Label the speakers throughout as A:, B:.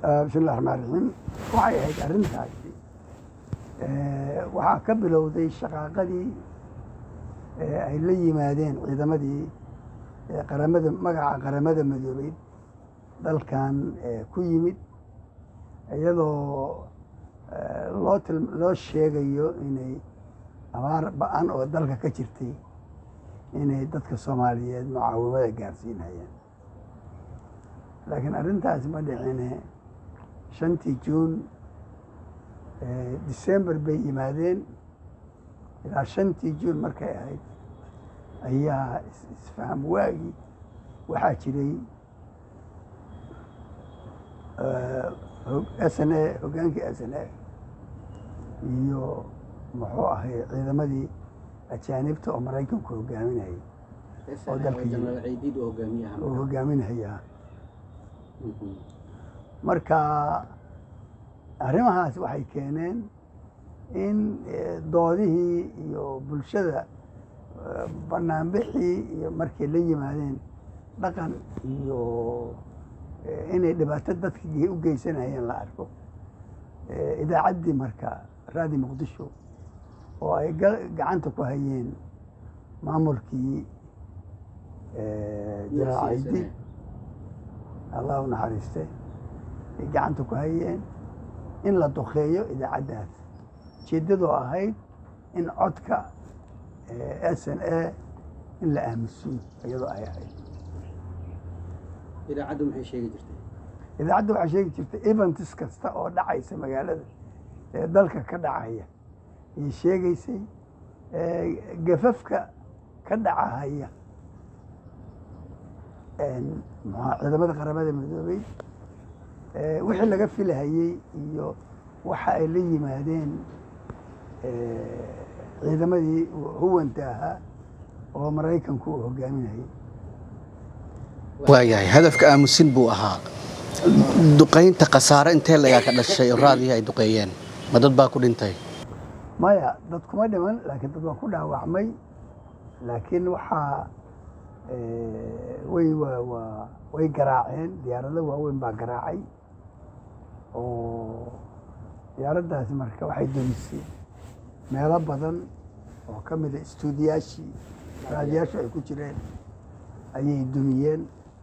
A: bismillahi raxmaan raxiim waxay ahayd arrintaasi waxaa ka bilowday shaqaaqadii ay la yimaadeen ciidamadii qaramada magaca qaramada madoobeyd dalkan ku yimid iyadoo loo til loo sheegayo inay abaar ba-an oo dalka ka jirtay inay dadka soomaaliyeed mucaawimada gaarsiinayaan laakiin arrintaasi ma dhicine shantii juun december bay yimaadeen ilaa shantii juun markay ahayd ayaa isfaham waagii waxaa jiray s n a hoggaankii s n a iyo muxuu ahay ciidamadii ajaanibta oo maraykanku hogaaminayay oo dalka oo hogaaminayaa marka arrimahaas waxay keeneen in doodihii iyo bulshada banaanbixii iyo markay la yimaadeen dhaqan iyo inay dhibaato dadka u geysanayeen la arko idaacaddii marka raadi muqdisho oo ay gacanta ku hayeen maamulkii jalaal caydi allah u naxariiste ay gacanta ku hayeen in la dukeeyo idaacaddaas ujeeddadoo ahayd in codka s n a in la aamusiyo iyadoo ay ahayd
B: idaacaddu maxay sheegi jirtay
A: idaacadda waxay sheegi jirtay eventis kasta oo dhacaysa magaalada ee dalka ka dhacaya ayay sheegaysay gafafka ka dhacahaya mxua ciidamada qaramada midoobey wixii laga filahayey iyo waxa ay la yimaadeen ciidamadii huwanta ahaa oo maraykanku uu hogaaminayay
C: waayahay hadafka aamusin buu ahaa duqaynta khasaare intee lagaa ka dhashay oo raadihii ay duqeeyeen ma dad baa ku dhintay
A: maya dad kuma dhiman laakiin dad waa ku dhaawacmay laakiin waxaa way waa way garaaceen diyaarado waaweyn baa garaacay oo diyaaraddaasi marka waxay dumisay meelo badan oo ka mida istuudiyaashii raadiyaashu ay ku jireen ayay dumiyeen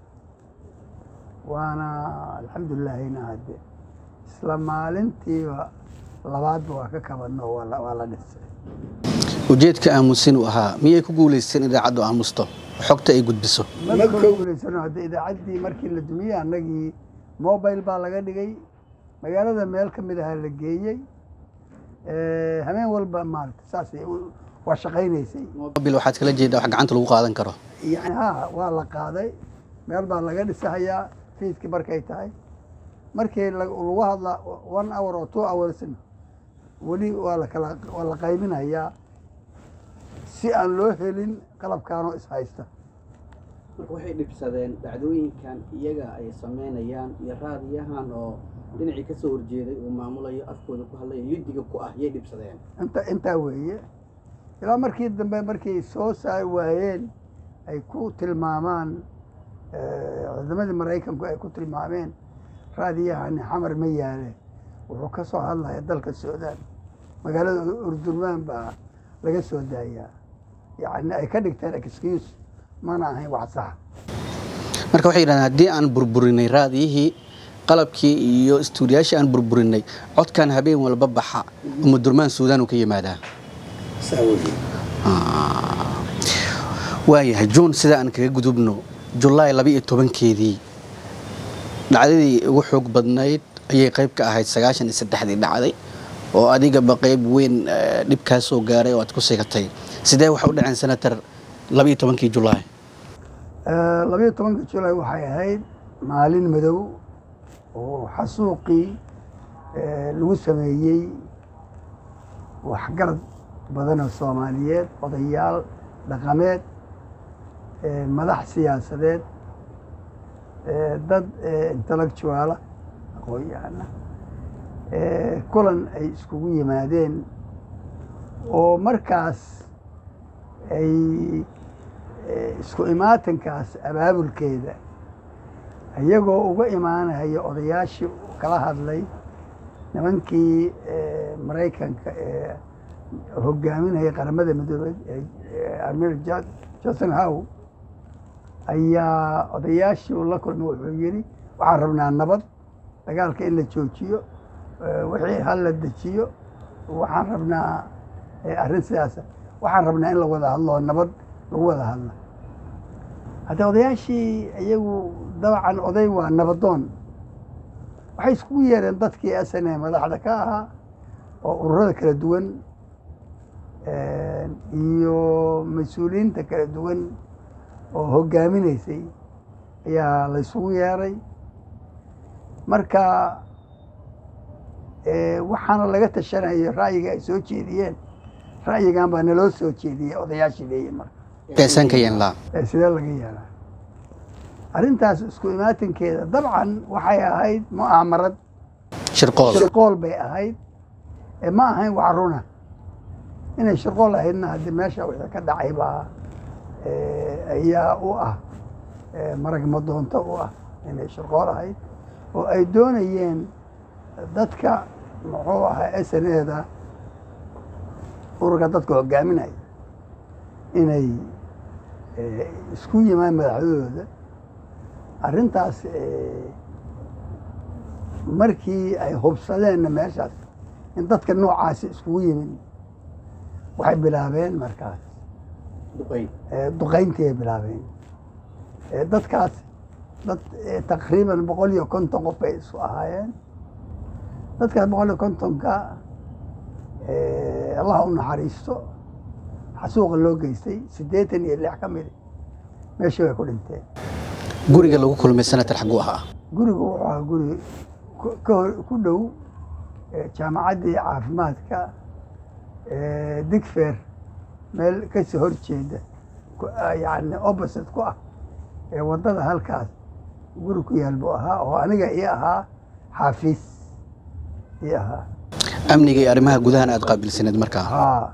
A: waana alxamdulilaahina hadde isla maalintiiba labaadba waa ka kabadno waa la dhisay
C: ujeedka aamusin uu ahaa miyay ku guulaysteen idaacaddu aamusto xogta ay gudbiso
A: ma guulaysano hadde idaacaddii markii la dumiyey annagii mobile baa laga dhigay magaalada meel ka mid ahaa la geeyey habeen walba maarata saas waa shaqaynaysay
C: mobil waxaad kala jeedaa wax gacanta lagu qaadan karo
A: yani ha waa la qaaday meel baa laga dhisahayaa fiidkii markay tahay markii lagu hadlaa one hour oo two hoursna weli waa lakala waa la qaybinayaa si aan loo helin qalabkaanoo ishaysta
B: marka waxay dhibsadeen dhacdooyinkan iyaga ay samaynayaan iyo raadiyahan oo dhinacii ka soo horjeeday uu maamulayo afkooda ku hadlayo yudiga ku ah yay dhibsadeen
A: inta intaa weeye ilaa markii dambe markay soo saari waayeen ay ku tilmaamaan ciidamadii maraykanku ay ku tilmaameen raadiyahani xamar ma yaale wuxuu ka soo hadlaya dalka suudaan magaalada urdurmaan baa laga soo daayaa yacni ay ka dhigteen excuse mana ahayn wax saxa
C: marka waxay yidhahdeen haddii aan burburinay raadiyihii qalabkii iyo istuudiyaashii aan burburinay codkan habeen walba baxa uma durmaan suudaan uu ka yimaadaa waayahay juun sida aan kaga gudubno julaay laba iyo tobankeedii dhacdadii ugu xoog badnayd ayay qayb ka ahayd sagaashan iyo saddexdii dhacday oo adigaba qayb weyn dhib kaa soo gaaray oo aad ku sigatay sidee waxa u dhaceen senator laba iyo tobankii julaay
A: labayo tobankii julaay waxay ahayd maalin madow oo xasuuqii lagu sameeyey waxgarad badanoo soomaaliyeed odayaal dhaqameed madax siyaasadeed dad intellectuaala aqoon-yahana kulan ay iskugu yimaadeen oo markaas ay isku imaatankaas abaabulkeeda iyagoo uga imaanaya odayaashii kala hadlay nimankii eh, maraykanka ee hogaaminaya qaramada midoobey ee amir johnson how ayaa odayaashii uu la kulmay wuxuu yidhi waxaan rabnaa nabad dagaalka in la joojiyo eh, wixii hal la dejiyo waxaan rabnaa eh, arrin sidaasa waxaan rabnaa in la wada hadlo oo nabad lagu wada hadlo hadda odayaashii iyagu dabcan oday waa nabadoon waxay iskugu yeereen dadkii sn a madaxda ka ahaa oo ururada kala duwan iyo mas-uuliyiinta kala duwan oo hoggaaminaysay ayaa la ysugu yeeray marka eh, waxaana laga tashanaya ra'yiga ay soo jeediyeen ra'yigan baa naloo soo jeediyey odayaashii leeyihin marka
C: teesan ka yeelnaa
A: ee sidee laga yeelaa arrintaas isku imaatinkeeda dabcan waxay ahayd mu'aamarad
C: shirqool
A: shirqool bay ahayd ee ma ahayn wax runa inay shirqool ahaydna haddii meesha wixii ka dhacay baa eh, ayaa u ah eh, marag madoonto u ah inay shirqool ahayd oo ay doonayeen dadka muxuu ahaa sneeda ururka dadka hogaaminaya inay eh, isku yimaan madaxdooda arrintaas eh, markii ay hubsadeenna meeshaas in dadka noocaasi iskugu yimid waxay bilaabeen markaas
B: duqeyn
A: eh, duqayntii ay bilaabeen Eh, dadkaas dad eh, taqriiban boqol iyo konton qof bay isu ahaayeen dadkaas boqol iyo kontonka eh, allah u naxariisto xasuuqa loo geystay siddeetan iyo lix ka mid meeshii bay ku dhinteen
C: guriga lagu kulmay senator xaguu ahaa
A: gurigu wuxuu ahaa guri ku- ka hor ku dhow eh, jaamacaddii caafimaadka eh, digfer meel kasii hor jeeda ku- ah, yacni opposite ku ah ee waddada halkaas guri ku yaal buu ahaa oo aniga ii ahaa xaafiis ii ahaa
C: amniga iyo arrimaha gudahan aad qaabilsaneed markaa
A: haa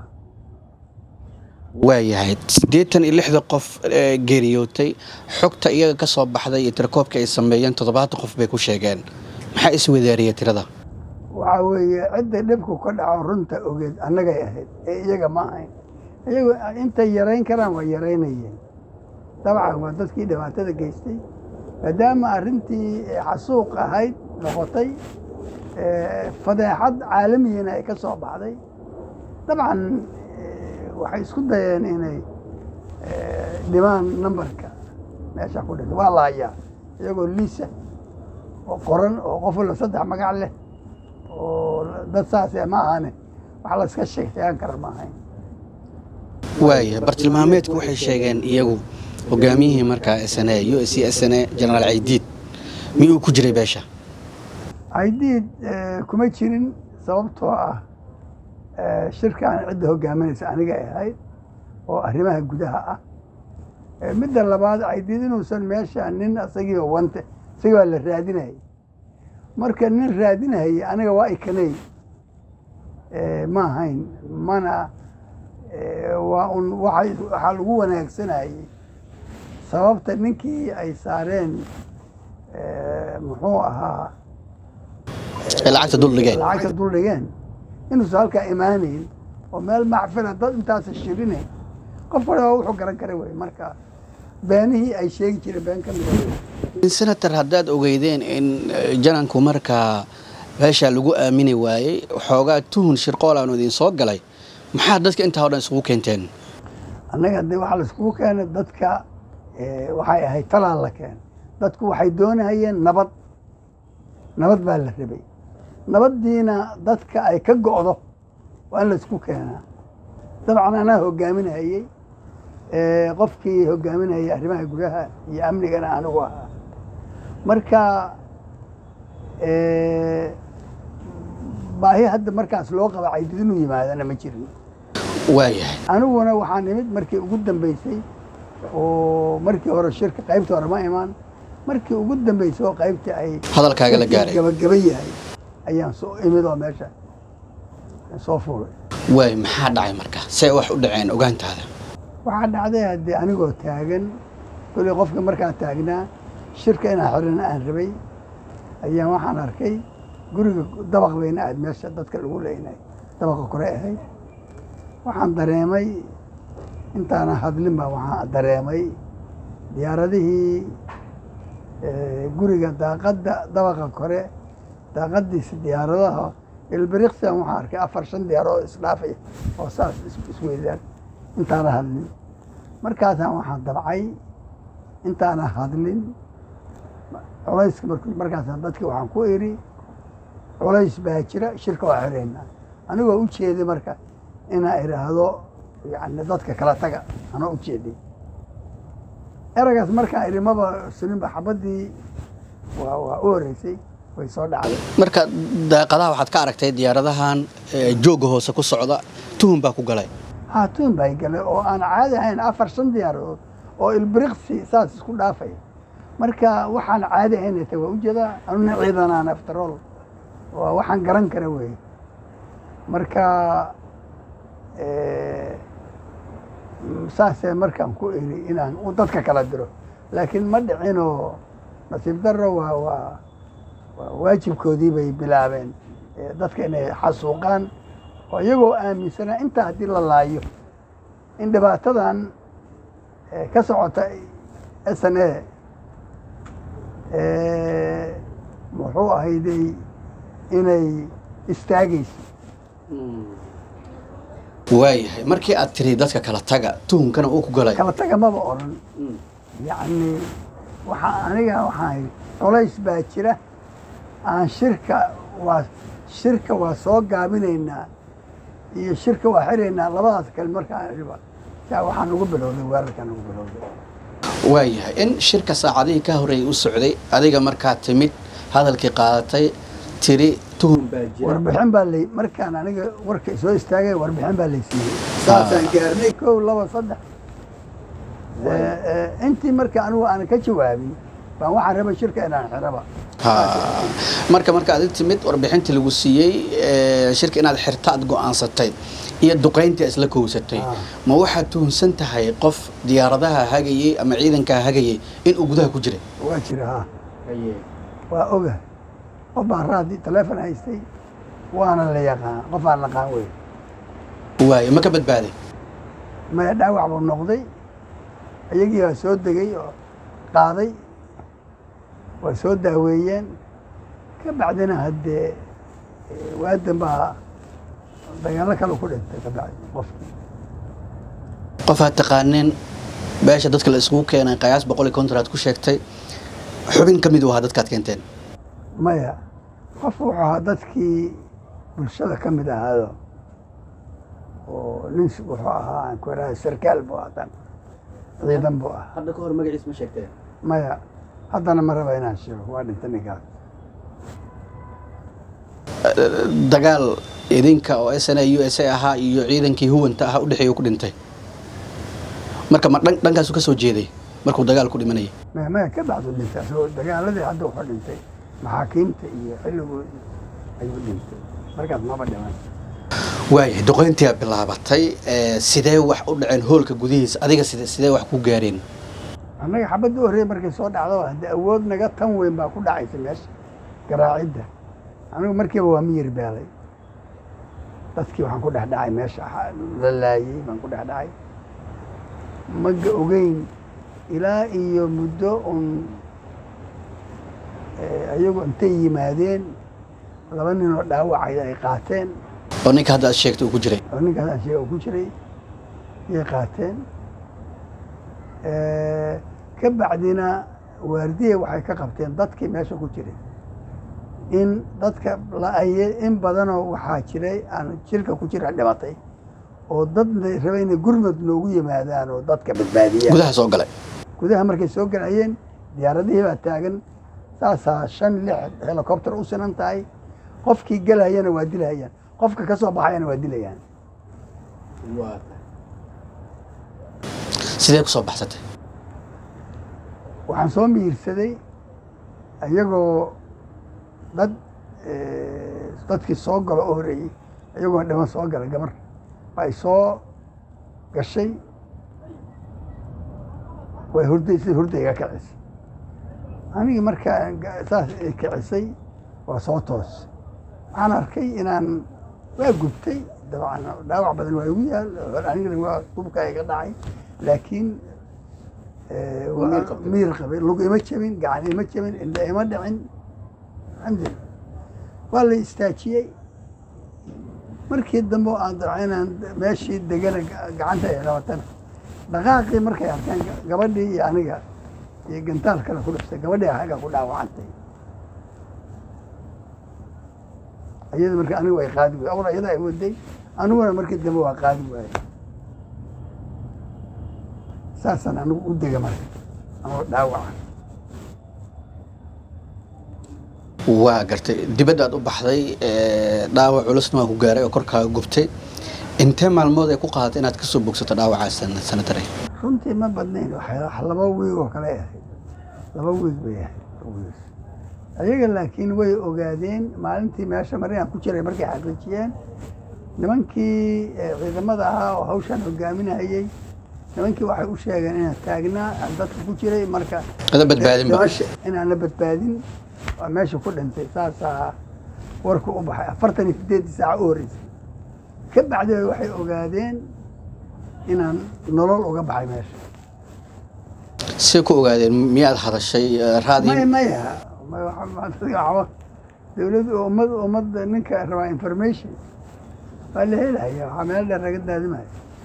C: waayahay siddeetan iyo lixda qof ee geeriyootay xogta iyaga ka soo baxday iyo tirakoobka ay sameeyeen toddobaatan qof bay ku sheegeen maxaa iswadaariyey tirada
A: waxaa weeye cidda dhibku ka dhaco runta ogeed annagay ahayd ee iyaga ma ahayn iyagu intay yarayn karaan waa yaraynayeen dabcan waa dadkii dhibaatada geystay maadaama arrintii xasuuq ahayd noqotay eh, fadeexad caalamiyana ay ka soo baxday dabcan eh, waxay isku dayeen inay eh, dhimaan nambarka meesha ku dhintay waa la hayaa iyagoo liisa oo qoran oo qof walba saddex magac leh oo dad saas eh, ma ahane wax la iska sheegtayan kara ma ahayn
C: waayahay bartilmaameedku waxay sheegeen iyagu hogaamiyihii markaa sne u s c sne jenaraal caydiid miyuu ku jiray beesha
A: aydiid kuma jirin sababtoo ah eh, shirkaan cidda hogaaminaysa aniga ay ahayd oo arrimaha gudaha ah Eh, midda labaad aydiid inuusan meesha nin isagiiba wante isagii baa la raadinayay marka nin raadinayay aniga waa ikanay Eh, ma ahayn mana eh, waa un waxay waxaa lagu wanaagsanayay sababta ninkii ay saareen eh, muxuu ahaa
C: ee lacagta dul dhigeen
A: lacagta dul dhigeen inuusan halkaa imaanayn oo meel macfila dad intaasa shirinayn qof waliba wuxuu garan kara wey marka beenihii ay sheegi jireen been ka mida
C: senator haddaad ogeydeen in eh, jananku markaa beesha lagu aamini waayey xoogaa tuhun shirqool aanu idin soo galay maxaa dadka intaa o dhan isugu keenteen
A: annaga de waxaa laiskugu keenay dadka eh, waxay ahayd talaa la keenay dadku waxay doonayeen nabad nabad baa la rabay nabaddiina dadka ay ka go'do waa in laisku keenaa dabcan anaa hogaaminayey eh, qofkii hogaaminayay arrimaha gudaha iyo amnigana anigu ahaa marka eh, baahi hadda markaas loo qaba caydid inuu yimaadana ma jirin
C: waayahay
A: aniguna waxaan imid markii ugu dambeysay oo markii hore shirka qaybta hore ma imaan markii ugu dambeysay oo qaybta ay
C: hadalkaaga la gaaray
A: gabagaba yahay ayaan soo imid oo meesha soo fuulay
C: waay maxaa dhacay marka see wax u dhaceen ogaantaada
A: waxaa dhacday haddii anigoo taagan koley qofka markaa taagnaa shirka inaan xirina aan rabay ayaan waxaan arkay guriga dabaq bayna ahayd meesha dadka lagu leynay dabaqa kore ahayd waxaan dareemay intaana hadlin baa waxaan dareemay diyaaradihii eh, guriga daaqadda dabaqa kore daaqadiisa diyaaradaha ilbiriqsian waxaan arkay afar shan diyaaradood isdhaafaya oo saas is- isweydaan intaana hadlin markaasaan waxaan dabcay intaana hadlin culayska markuu markaasaan dadki waxaan ku idhi culays baa jira shirka waa xiraynaa anigoo u jeeday marka inaa idhaahdo yani dadka kala taga anoo u jeeday eragaas markaan idhi maba suninba xabaddii waa waa u horeysay way soo dhacday
C: marka daaqadaha waxaad ka aragtay diyaaradahan eh, joogga hoose ku socda tuhun baa ku galay
A: haatuun bay galay oo aan caadi ahayn afar shan diyaaradood oo ilbiriqsi saas isku dhaafay marka waxaan caadi ahayn ta waa ujeedaa anuna ciidanaan aftarool waa waxaan garan kara wey marka eh, saasee markaan ku iri inaan u dadka kala diro laakiin ma dhicinoo nasiib darro waa waa waa waajibkoodii bay bilaabeen eh, dadka inay xasuuqaan oo iyagoo aaminsanaa intaa haddii la laayo in dhibaatadan eh, ka socota s n a muxuu ahayday inay istaagayso
C: waayahay markii aad tiri dadka kala taga tuhunkana uu ku galay
A: kala taga maba odhan yacni waxaa aniga waxaan idhi culays baa jira aan shirka waa shirka waa soo gaabinaynaa iyo shirka waa xiraynaa labadaas kale markaan idhiba yaa waxaan ugu bilowday weerarkaan ugu bilowday
C: waayahay in shirka saacadihii ka horreeyay u socday adiga markaa timid hadalkii qaadatay tiri tuhun
B: baa jira
A: warbixin baa lay markaan aniga warka soo istaagay warbixin baa lay siiyey saasaan gaarnay kow laba saddex Eh, eh, intii marka anigu aan ka jawaabin baan waxaan rabay shirka inaan xiraba
C: Ha. marka marka aad timid warbixintii lagu siiyey eh, shirka inaad xirta aad go'aansatay iyo duqayntii isla kowsatay
A: Ah.
C: ma waxaad tuhunsan tahay qof diyaaradaha hagayey ama ciidankaa hagayey inuu gudaha ku jiray
A: waa jira ha
B: haye
A: waa oga qof baan raadi taleefon haystay waana la yaqaan qof aan naqaan wey
C: waayo ma ka badbaaday
A: maya dhaawac buu noqday iyagii baa soo degay oo qaaday waa soo daaweeyeen ka bacdina haddee eh, waadan baa dagaallo kale ku dhintay ka bacdi qofkii
C: qof aad taqaaneen beesha dadka la isugu keenay qayaas boqol iyo konton aad ku sheegtay xubin ka mid u ahaa dadkaad keenteen
A: maya qof wuxuu ahaa dadkii bulshada ka mid ahaado oo nin s- wuxuu ahaa aan ku idhaha sarkaal buu ahaa tan ciidan buu ahaa
B: hadda ka hor magaciis ma sheegteen
A: maya haddana ma raba inaan sheego waa dhintay ninkaas
C: dagaal idinka oo s n a u s a ahaa iyo ciidankii huwanta ahaa udhexeeya ku dhintay marka ma dhan- dhankaasu ka soo jeeday markuu dagaal ku dhimanayay
A: maya maya ka bacdu dhintay asagoo dagaaladii hadda wuxuu dhintay maxaakiimta iyo xilligoodii ayuu dhintay markaas maba dhiman
C: waayahay duqayntiyaa bilaabatay ee, sidee wax u dhaceen hoolka gudihiisa adiga side sidee wax ku gaareen
A: annaga xabadda u horreeyay markay soo dhacdo haddii awood naga tan weyn baa ku dhacaysa meesha garaacidda anigu markiiba waa miyir beelay dadkii waxaan ku dhex dhacay meesha ha- la laayey baan ku dhex dhacay maga ogeyn ilaa iyo muddo un eh, ayagu intay yimaadeen laba nin oo dhaawacay ay qaateen
C: oo ninka hadda aad sheegtay uu ku jiray
A: oo ninkaas aan sheega ku jiray yay qaateen Eh, ka bacdina waardiya waxay ka qabteen dadkii meesha ku jiray in dadka la-aye in badanoo waxaa jiray aan jirka ku jira dhimatay oo dad rabay inay gurmad noogu yimaadaan oo dadka badbaadiyaan
C: gudaha soo galay
A: gudaha markay soo galayeen diyaaradihii baa taagan saasaa shan lix helicopter u sinan tahay qofkii galayana waa dilayaan qofka ka soo baxayana waa dilayaan
B: waa tahay
C: sidee ku soo baxsatay
A: waxaan soo miirsaday iyagoo dad eh, dadkii soo galo oo horeeyey iyagoo dhiman soo gala gabar ay soo gashay way hurday sida hurdayga kacis anigii markaa ga- saas ay kicisay waa soo toos waxaan arkay inaan waa gubtay dabcan dhaawac badan waa igu yaal anigana waa gubka iga dhacay laakiin eh,
B: Waa miir
A: waa
B: qabtay.
A: miir qabay lug ima jabin gacan ima jabin indha ima dhicin alxamdulillah waa la istaajiyey markii dambe oo aan dabca inaan meeshii degana ga- gacanta ay qabatana dhaqaaqii markay arkeen ga- gabadhii iyo aniga iyo gantaal kale ku dhiftay gabadhii anaga ku dhaawacantay iyada marka anigu ay qaadi waay awal iyada ay waday aniguna markii dambe waa qaadi waayey saasaan anigu u dega marka anoo dhaawaca
C: waa gartay dibaddaad u baxday ee, dhaawac culusna waa ku gaaray oo korkaaga gubtay intee maalmood ay ku qaadatay inaad kasoo bogsato dhaawacaas sana- sanatare
A: runtii ma badnayn waxay wax laba wiig oo kale ahayd laba wiig bay ahayd wiig. ayaga laakiin way ogaadeen maalintii meesha mari aan ku jiray markay xaqiijiyeen nimankii eh, ciidamada ahaa oo hawshan hogaaminayay nimankii waxay u sheegeen inaan taagnaa aan dadka ku jiray marka
C: ada badbaadinba
A: dhimasho inaan la badbaadin waa meesha ku dhintay saasaa warku u baxay afartan iyo sideeddii saaca u horreysay ka bacdee waxay ogaadeen inaan nolol uga baxay meesha
C: say ku ogaadeen miyaad hadashay ee, raadii
A: maya maya maya waxa- waxa- waxba dowladda ummad ummadda ninka rabaa information waa la helaya waxaa meel dheer laga daadimaya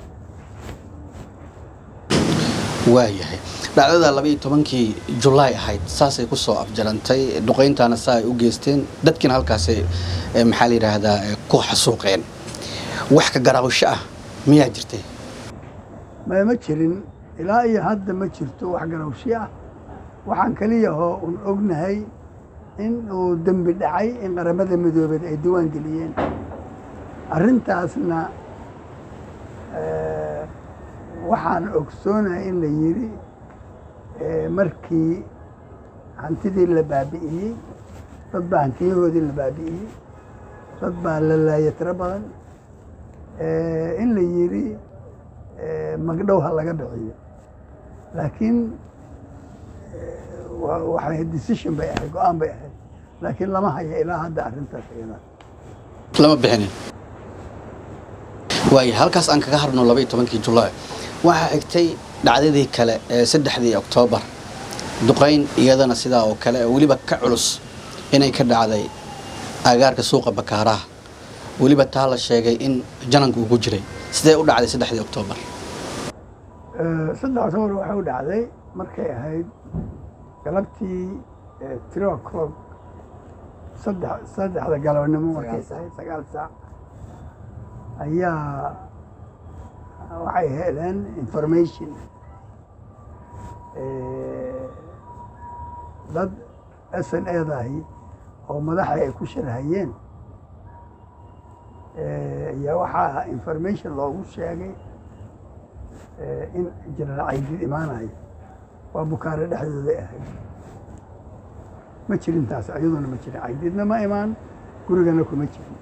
C: waayahay dhacdada laba iyo tobankii julaay ahayd saasay ku soo afjarantay duqayntaana saa ay u geysteen dadkiina halkaasay ee, maxaa la yidhaahdaa ee, ku xasuuqeen wax ka garaawsho ah miyaa jirtay
A: maya ma jirin ilaa iyo hadda ma jirto wax garawshi ah waxaan kaliya oo un ognahay in uu dembi dhacay in qaramada midoobeed ay diiwaan geliyeen arrintaasna eh, waxaan ogsoonahay in la yidhi eh, markii hantidii la baabi'iyey dad baa hantiyahoodii la baabi'iyey dad baa la laaya tiro badan eh, in la yidhi eh, magdhow ha laga bixiyo laakiin eh, wa- waxay decision bay ahayd go-aan bay ahayd laakiin lama hayo ilaa hadda arrintaas iyada
C: lama bixinin waaya halkaas aan kaga harno laba iyo tobankii julaay waxaa xigtay dhacdadii kale ee saddexdii oktoobar duqayn iyadana sidaa oo kale oo weliba ka culus inay ka dhacday agaarka suuqa bakaaraha weliba taa la sheegay in jananku ugu jiray sidee u dhacday saddexdii oktoobar
A: Eh, saddex octobar waxay u dhacday markay ahayd galabtii eh, three o'clock saddex saddexda galabnimo markay tahay sagaal saac ayaa waxay heleen information eh, dad s n edahi oo madaxa ay ku sharhayeen eh, ayaa waxaa information loogu sheegay eh, in jenaraal caydid imaanayo waa bukaare dhexdooday ahayd ma jirin taas iyaduna ma jirin caydidna ma imaan gurigana kuma jirin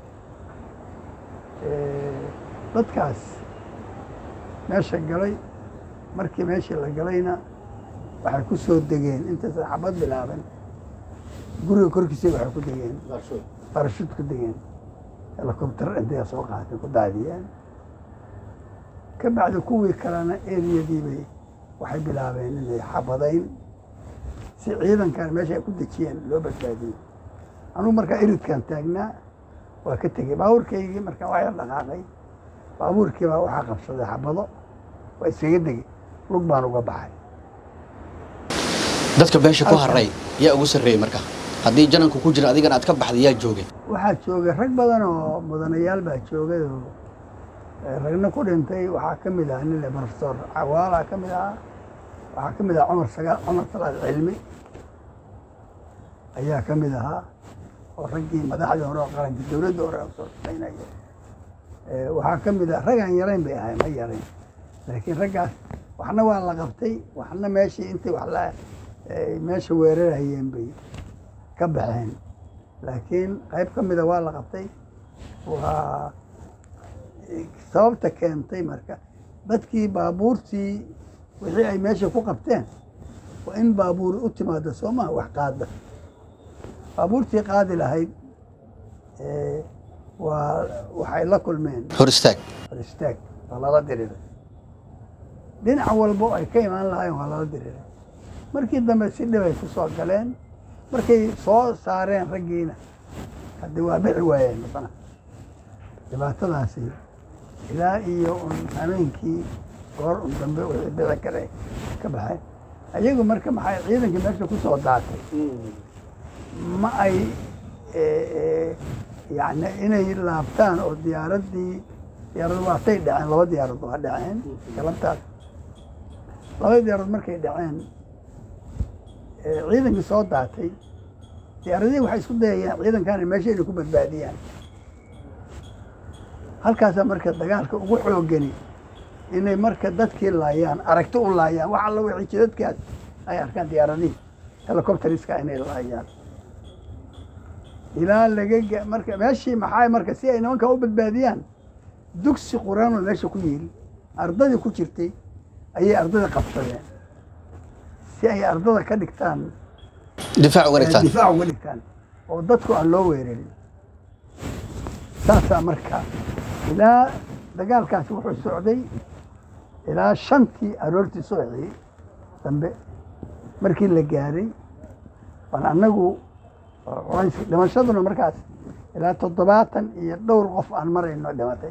A: Eh, dadkaas meesha galay markii meeshii la galayna waxay ku soo degeen intaysan xabad bilaaban guriga korkiisa waxay ku degeen barashud ku degeen helicopter intay soo qaateen ku daadiyeen ka bacdi kuwii kalena eriyadiibay waxay bilaabeen inay xabadayn si ciidankan meesha ay ku dejiyeen loo badbaadiyey anugu markaa iridkan taagnaa waa ka tegey baabuurkaygii markaa waa yar dhaqaaqay baabuurkii baa waxaa qabsaday xabado waa iskaga degay lug baan uga baxay
C: dadka beesha ku haray yaa ugu sarreeyey marka haddii jananku ku jira adigana aad ka baxday yaa joogay
A: waxaa joogay rag badan oo mudanayaal baa joogay oo eh, ragna ku dhintay waxaa ka mid ahaa nin le profesor cawaalaa ka mid ahaa waxaa ka mid ahaa cumar sagaal cumar salaad cilmi ayaa ka mid ahaa oo raggii madaxdii hore oo qaranka dowladda hore oo soo shaqaynaya Eh, waxaa ka mid ah ragaan yarayn bay ahay ma yarayn laakiin raggaas waxna waa la qabtay waxna meeshii intay wax la eh, meesha weerarayeen bay ka baxeen laakiin qayb ka mida waa la qabtay waa sababta keentay marka dadkii baabuurtii wixii ay meesha ku qabteen waa in baabuur u timaado soo maha wax qaada baabuurtii qaadi lahayd eh, waa waxay la kulmeen
C: hor istaag
A: hor istaag waa lala diriiray dhinac walbo ay ka imaan lahaayeen waa lala diriiray markii dambe si dhibay ku soo galeen markay soo saareen raggiina haddi waa bixi waayeen haddana dhibaatadaasi ilaa iyo un hameenkii goor un dambe wixii dhici kare ka baxeen ayagu marka maxay ciidankii meesha ku soo daatay ma ay eh, eh, yacni inay laabtaan oo diyaaraddii diyaarad waatay dhaceen laba diyaarad waa dhaceen galabtaas laba diyaarad markay dhaceen eh, ciidankii soo daatay diyaaradihii waxay isku dayayaan ciidankaana meesha inay ku badbaadiyaan halkaasaa marka dagaalka ugu xoogani inay marka dadkii laayaan aragti u laayaan wax alla wixii jidadkaas ay arkaan diyaaradihii helicopteriska inay laayaan ilaa laga ga- marka meeshii maxaa marka si ay nimanka u badbaadiyaan dugsi quraan oo meesha ku yiili ardadii ku jirtay ayay ardada qabsadeen si ay ardada ka dhigtaan
C: difaac uga dhigtaan
A: difaac uga dhigtaan oo dadku aan loo weerarin saasaa marka ilaa dagaalkaasi wuxuu socday ilaa shantii aroortii subaxii dambe markii la gaaray waan annagu culays dhimashaduna markaas ilaa toddobaatan iyo dhowr qof aan marayno dhimatay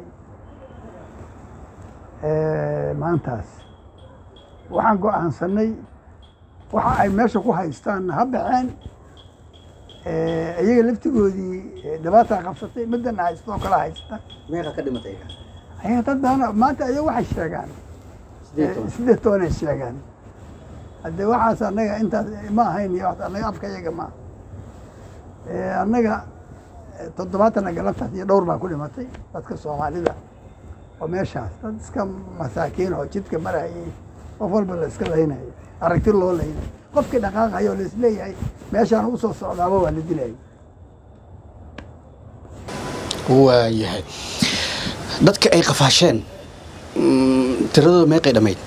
A: maantaas waxaan go'aansanay waxa ay meesha ku haystaan ha baxeen iyaga laftigoodii dhibaataa qabsatay midana haystoo kala haysta
B: meeqa ka dhimatay
A: ayaga dad badan maanta ayaga waxay sheegaan
B: sideed toban
A: sideed tobanay sheegaan haddee waxaas annaga intaas ma ahayn iyo wax- annaga afka iyaga ma annaga toddobaatana galabtaas iyo dhowr baa ku dhimatay dadka soomaalida oo meeshaas dad iska masaakiin oo jidka marayay qof walba la iska laynayo aragti loo laynayo qofkii dhaqaaqayo oo laisleeyahay meeshaan ugu soo socdaaba waa la dilayay
C: waayahay dadka ay qafaasheen mm, tiradooda meeqay dhammayd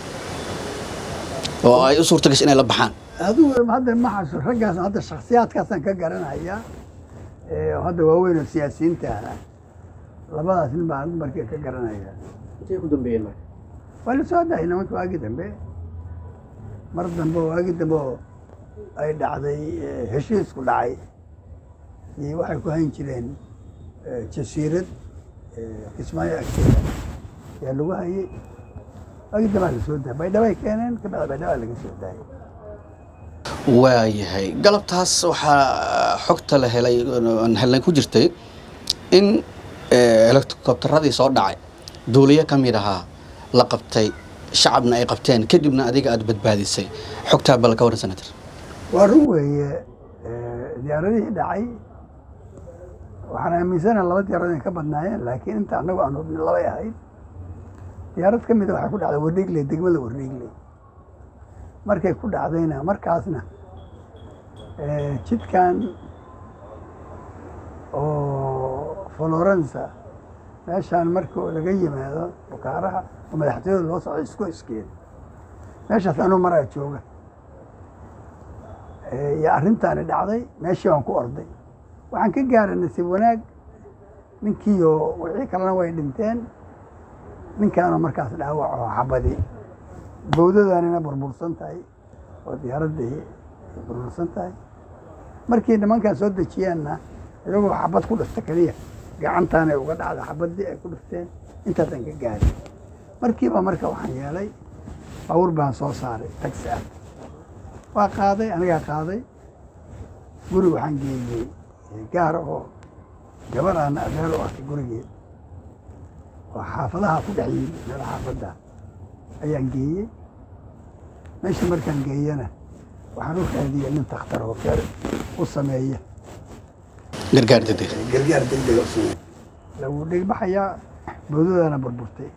C: oo ay u suurta gashay inay la baxaan
A: adigu hadda ma xasu raggaas hadda shaksiyaadkaasaan ka garanayaa ee hadda waaweyn oo siyaasiyiinta ah labadaas nin baan markii ka garanaya
B: intay ku dambeeyeen marka
A: waa la soo dahay nimanka waagi dambe mar dambe oo waagi dambe oo ay dhacday eh, heshiisku dhacay iyo waxay ku hayn jireen eh, jasiirad eh, kismaayo agteeda yaa lagu hayay waagi dambaa la soo dahay baydhabay keeneen kabacdi baydhabaa laga soo daayay
C: waayahay galabtaas waxaa xogta la helay aan helnay ku jirtay in eh, helikobtaradii soo dhacay duuliye ka mid ahaa la qabtay shacabna ay qabteen kadibna adiga aada badbaadisay xogtaa bal ka waran senator
A: waa run weeye eh, diyaaradihii dhacay waxaan aaminsana laba diyaarad inay ka badnaayeen laakiin inta annagu aan hubnin labay ahayd diyaarad ka mida waxay ku dhacday wardhiigle degmada wardhiigle markay ku dhacdayna markaasna eh, jidkan oo florensa meeshaan marka laga yimaado bukaaraha oo madaxtooyada loo socdo isku iskeeda meeshaas anuu maraa jooga Eh, iyo arrintaani dhacday meeshii baan ku orday waxaan ka gaaray nasiib wanaag ninkiiyo wixii kalena way dhinteen ninkaana markaas dhaawac oo xabadi bowdadanina burbursan tahay oo diyaaraddii ay burbursan tahay markii nimankaan soo dejiyeenna iyagoo xabad ku dhifta keliya gacantaanay uga dhacda xabaddii ay ku dhifteen intaasaan ka gaaray markiiba marka waxaan yeelay bawr baan soo saaray taxi ah waa qaaday anigaa qaaday guri waxaan geeyey gaar oo gabar aan adeer u arkay gurigeed oo xaafadaha ku dhex yimi meel xaafadda ayaan geeyey meesha markaan geeyana waxaan u raadiyey nin takhtar oo keer u sameeya
C: gargaar degdeg
A: gargaar degdega u sameeya lagu dhigbaxayaa bowdadana burburtay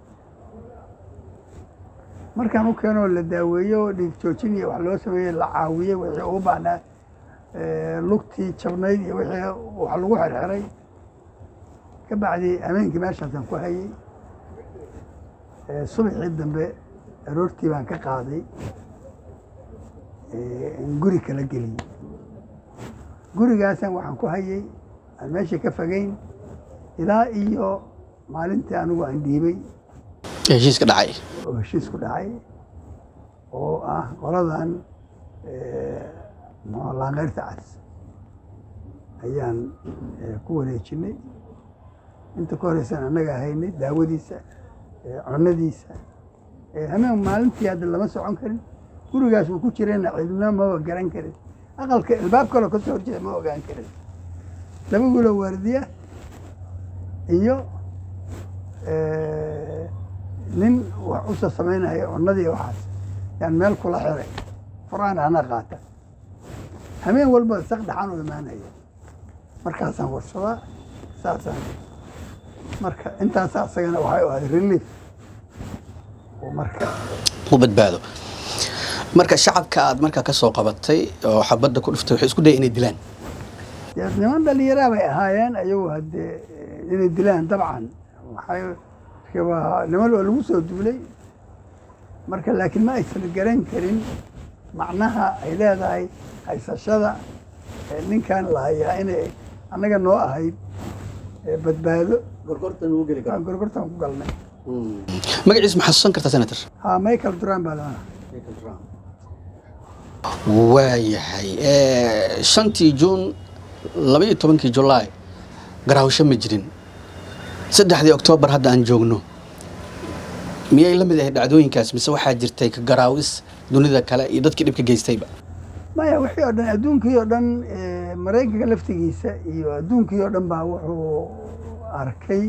A: markaan u keenoo la daaweeyo oo dhiig joojin iyo wax loo sameeyey la caawiyey wixii ugu baahnaa eh, lugtii jabnayd iyo wixii wax lagu xirxiray ka bacdi habeenkii meeshaasaan ku hayey Eh, subaxii dambe aroortii baan ka qaaday in guri kala geliyo gurigaasan waxaan ku hayay aan meesha ka fogeyn ilaa iyo maalintii anigu aan dhiibay
C: heshiiska dhacay
A: oo heshiisku dhacay oo ah qoladan muxuu laanqeyrta cas ayaan ku wareejinay inta ka horeysan annaga haynay daawadiisa cunadiisa hameen maalintii hadda lama socon karin gurigaas uu ku jirayna cidna maba garan karin aqalka albaab kaloo kasoo horjeeda ma ogaan karin laba wiiloo waardiya iyo nin wax usa samaynaya cunadii waxaas yaan meel kula xiray furaan ana qaata hameen walba saq dhaxaan u imaanaya markaasaan warsadaa saasaan marka intaasa asagana waxay u ahayd relief oo marka
C: u badbaado marka shacabka aad markaa ka soo qabatay oo xabadda ku dhuftay waxay isku daya inay dilaan
A: dee niman dhalinyaraa bay ahaayeen ayagu haddee inay dilaan dabcan waxay waa niman oo lagu soo duulay marka laakiin ma aysan garan karin macnaha ay leedahay haysashada ninkan la hayaa inay annaga noo ahayd badbaado
B: gorgortan uu geli karo
A: gorgortaan ku galnay
C: magaciis ma xasuusan kartaa senator
A: ha michael duran baa lana
C: waayahay shantii juun laba iyo tobankii julaay garaawsho ma jirin saddexdii oktoobar hadda aan joogno miyay la mid ahayd dhacdooyinkaas mise waxaa jirtay ka garaawis dunida kale iyo dadkii dhibka geystayba
A: maya wixii oo dhan adduunkii oo dhan maraykanka laftigiisa iyo adduunkii oo dhan baa wuxuu arkay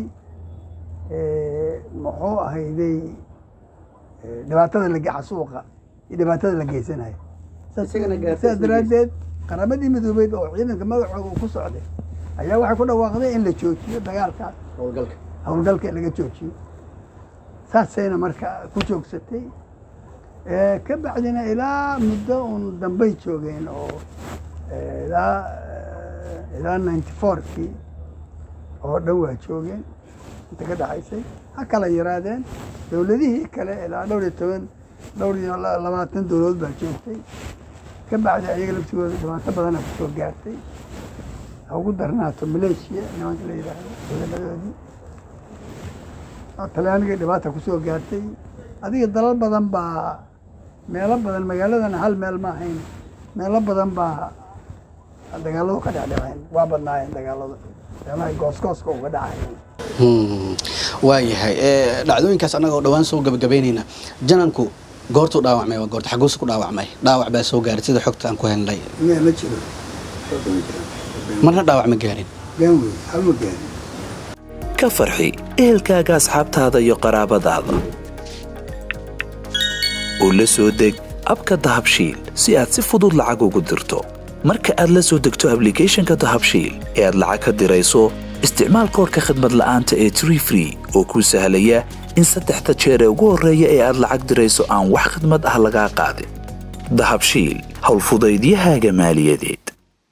A: muxuu ahayday dhibaatada la xasuuqa iyo dhibaatada la geysanayo
B: Isagana gaartay
A: sidaas
B: isla
A: daraaddeed qaramadii midoobeyd oo ciidanka magacooda uu ku socday ayaa waxay ku dhawaaqday in la joojiyo dagaalkaas
B: howlgalka
A: howlgalka in laga joojiyo saasayna marka ku joogsatay ka bacdina ilaa muddo uun dambay joogeen oo ilaa ilaa ninety fourkii oo dhan waa joogeen inta ka dhaxaysay ha kala yaraadeen dowladihii kale ilaa dhowr iyo toban dhowr iyo labaatan dowladood baa joogtay ka bacdi ayaga laftigooda dhibaato badana kusoo gaartay ha ugu darnaato maleeshiya nimanka la yidhaahdo ciidamadoodii talyaaniga dhibaata kusoo gaartay adiga dalal badan baa meelo badan magaaladana hal meel ma ahayn meelo badan baa dagaaladu ka dhecdheceen waa badnaayeen dagaaladu meelaha goosgooska uga dhacayeen
C: waayahay dhacdooyinkaas annaga oo dhowaan soo gabagabaynayna jananku goortuu dhaawacmay waa goorta xaguusu ku dhaawacmay dhaawac baa soo gaaray sida xogta aan ku helnay
A: miyaa ma jiro
C: marna dhaawac ma gaarin
A: gaan wey hal ma gaarin
D: ka farxi ehelkaaga asxaabtaada iyo qaraabadaada oo la soo deg abka dahabshiil si aad si fudud lacag ugu dirto marka aad la soo degto ablicathonka dahabshiil ee aad lacag ka dirayso isticmaal koorka khadmad la'aanta ee tree free oo kuu sahlaya in saddexda jeer ee ugu horreeya ee aad lacag dirayso aan wax khadmad ah lagaa qaadin dahabshiil howlfudaydiyahaaga maaliyadeed